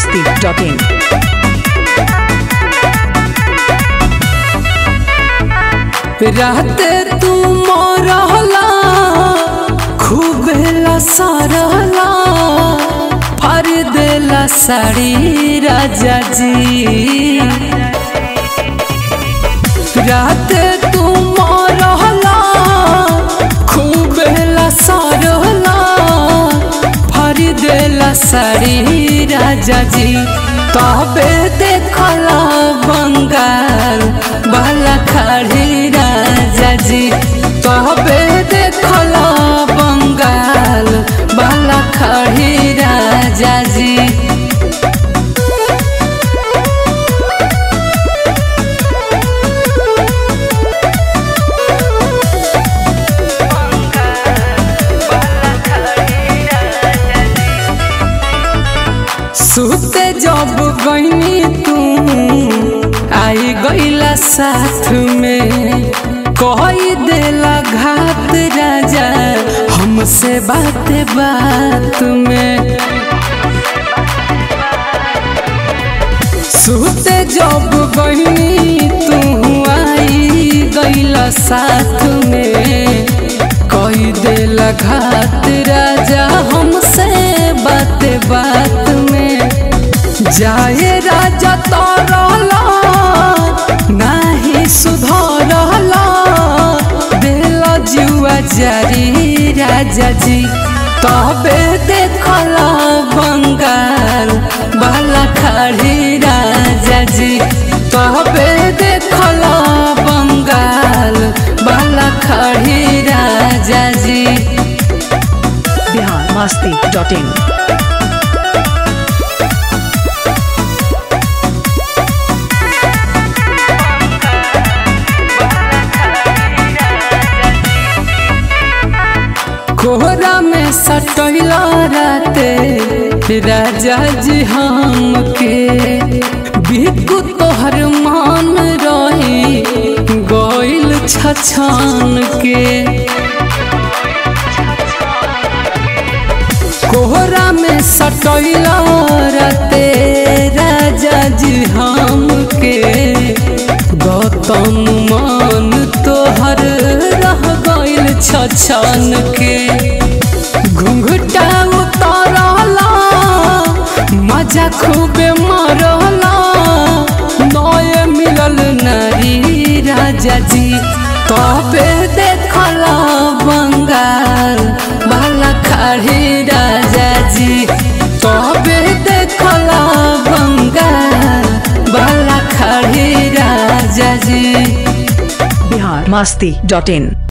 masti.in. रात तू मोरहला खूब लसरहला फर देला साड़ी राजा जी रात तू मोरहला खूब लसरहला फर देला साड़ी राजा जी तबे देखला बंगाल बाला खड़ी राजा जी तबे देखला बंगाल बाला खड़ी राजा जी सुते जब गईनी तू आई गईला साथ में कही देला घात राजा हमसे बात बात में सुते जब गईनी तू आई गईला साथ में कही देला घात राजा हमसे बात बात में जाए राजा तरला नाही सुधरला देला जुआ जारी राजा जी तबे देखला बंगाल बाला खड़ी राजा जी तबे देखला बंगाल बाला खड़ी राजा जी Bihar masti.in. कोहरा में सटैला राते राजा जी हमके बिकु तोहर मान रही गइल छछान के कोहरा में सटैला राते राजा जी हमके गौतम मान तोहर रह गइल छछन के घुंघटा उतरला मजा खूबे मरला नए मिलल नारी राजा जी तबे देखला बंगाल बाला खड़ी राजा जी तबे देखला बंगाल बाला खड़ी राजा जी Bihar masti.in.